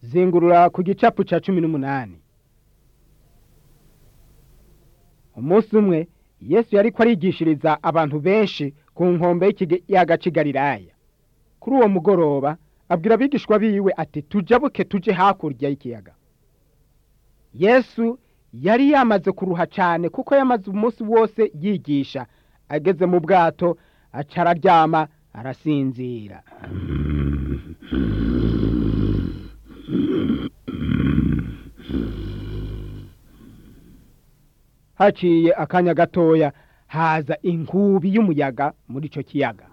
zingurura ku gicapu ca cumi n'umunani umunsi umwe yesu yariko arigishiriza abantu benshi ku nkombe y'ikiyaga c'i galilaya kuri uwo mugoroba abwira abigishwa biwe ati tujabuke tuje hakurya y'ikiyaga yesu yari yamaze kuruha cane kuko yamaze umunsi wose yigisha ageze mu bwato aca araryama arasinzira haciye akanya gatoya haza inkubi y'umuyaga muri ico kiyaga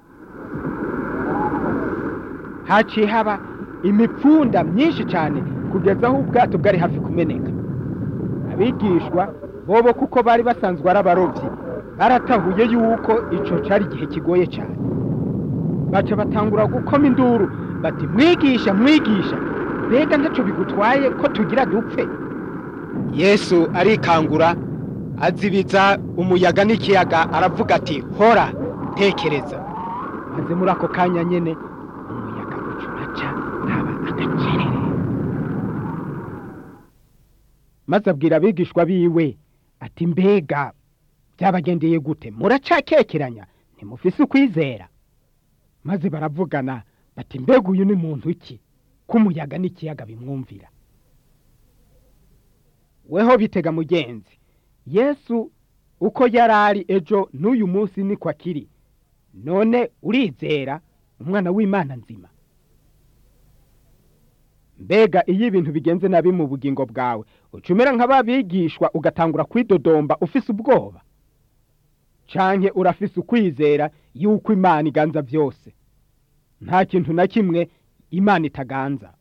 haciye haba imipfunda myinshi cyane kugeza aho ubwato bwari hafi kumeneka abigishwa bobo kuko bari basanzwe ari abarovyi baratahuye yuko ico cari igihe kigoye cyane baca batangura gukoma induru bati mwigisha mwigisha mbega ntaco bigutwaye ko tugira dupfe yesu arikangura azibiza umuyaga n'ikiyaga aravuga ati hora tekereza maze muri ako kanya nyene umuyaga uca uraca haba agacerere maze abwira abigishwa biwe ati mbega byabagendeye gute muracakekeranya ntimufise ukwizera maze baravugana bati mbega uyu ni muntu ki ko umuyaga n'ikiyaga bimwumvira weho bitega mugenzi yesu uko yari ari ejo n'uyu munsi niko akiri none urizera umwana w'imana nzima mbega iyo ibintu bigenze nabi mu bugingo bwawe ucumera nk'ababigishwa ugatangura kwidodomba ufise ubwoba canke urafise ukwizera yuko imana iganza byose nta kintu na kimwe imana itaganza